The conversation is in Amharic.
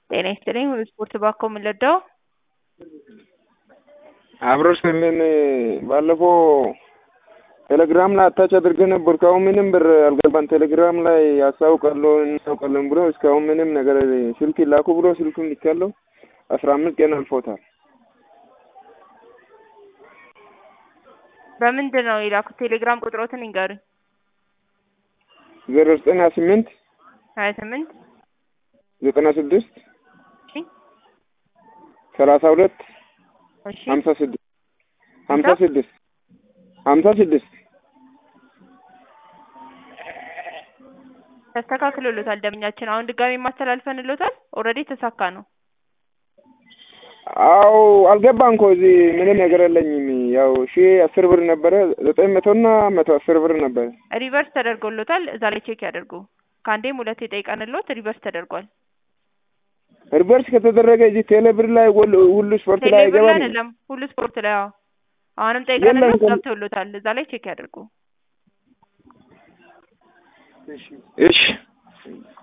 ጤና ይስጥልኝ ስፖርት ባኮ የምንለዳው አብሮ ስልን ባለፈው ቴሌግራም ላይ አታች አድርገህ ነበር። እስካሁን ምንም ብር አልገባን። ቴሌግራም ላይ ያሳውቃለሁ እናውቃለን ብሎ እስካሁን ምንም ነገር ስልክ ላኩ ብሎ ስልኩን ልካለሁ። አስራ አምስት ቀን አልፎታል። በምንድን ነው የላኩት? ቴሌግራም ቁጥሮትን ይንገሩኝ። ዜሮ ዘጠኝ ሀያ ስምንት ሀያ ስምንት ዘጠና ስድስት እሺ ሰላሳ ሁለት እሺ ሀምሳ ስድስት ሀምሳ ስድስት ሀምሳ ስድስት ተስተካክሎሎታል። ደንበኛችን አሁን ድጋሚ ማስተላልፈንሎታል። ኦልሬዲ የተሳካ ነው። አው አልገባም እኮ እዚህ ምንም ነገር የለኝም። ያው ሺ አስር ብር ነበረ ዘጠኝ መቶና መቶ አስር ብር ነበረ። ሪቨርስ ተደርጎሎታል። እዛ ላይ ቼክ ያደርጉ። ከአንዴም ሁለቴ ጠይቀንሎት ሪቨርስ ተደርጓል። ሪቨርስ ከተደረገ እዚህ ቴሌ ብር ላይ ሁሉ- ሁሉ ስፖርት ላይ ቴሌብር ላይ አይገባም። አይደለም ሁሉ ስፖርት ላይ አዎ። አሁንም ጠይቀንሎት የለም። ገብተውሎታል። እዛ ላይ ቼክ ያደርጉ። እሺ